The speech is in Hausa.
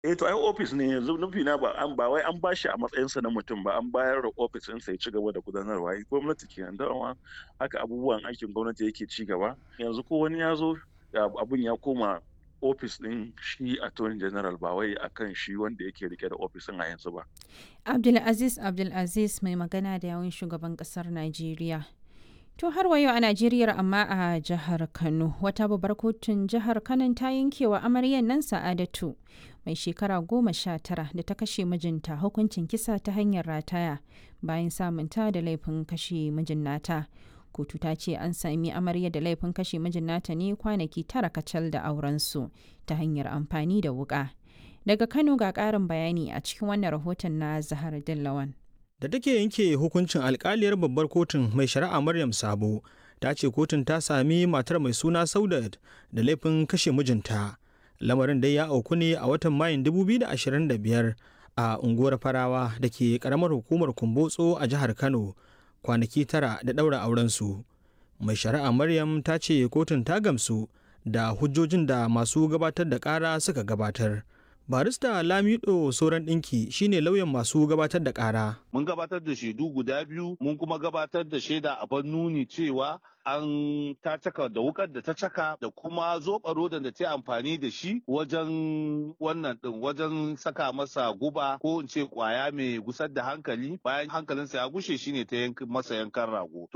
eh to ai ofis ne yanzu nufi na ba an ba wai an bashi a matsayinsa na mutum ba an bayar da ofis ɗin sai ci gaba da gudanarwa ai gwamnati kenan dama haka abubuwan aikin gwamnati yake ci gaba yanzu ko wani ya zo abun ya koma ofis ɗin shi attorney general ba wai akan shi wanda yake rike da ofis ɗin a yanzu ba abdulaziz abdulaziz mai magana da yawun shugaban ƙasar najeriya To har wa yau a Najeriya amma a jihar Kano wata babbar kotun jihar Kano ta yankewa amaryan nan Sa'adatu mai shekara goma sha tara da ta kashe mijinta hukuncin kisa ta hanyar rataya bayan samunta da laifin kashe mijin nata. Kotu ta ce an sami amarya da laifin kashe mijin nata ne kwanaki tara kacal da aurensu ta hanyar amfani da wuka. Daga Kano ga ƙarin bayani a cikin wannan rahoton na Zahar Dillawan. da take yanke hukuncin alkaliyar babbar kotun mai shari'a maryam sabo ta ce kotun ta sami matar mai suna saudat da laifin kashe mijinta lamarin dai ya auku ne a watan mayun 2025 a unguwar farawa da ke karamar hukumar kumbotso a jihar kano kwanaki tara da ɗaura aurensu mai shari'a maryam ta ce kotun ta gamsu da hujjojin da masu gabatar da ƙara suka gabatar barista lamido sauran ɗinki shine lauyan masu gabatar da ƙara mun gabatar da shaidu guda biyu mun kuma gabatar da shaida a ban nuni cewa an ta caka da wukar da ta caka da kuma zoɓa rodan da ta amfani da shi wajen wannan ɗin wajen saka masa guba ko in ce kwaya mai gusar da hankali bayan hankalinsa ya gushe shine ta masa yankan rago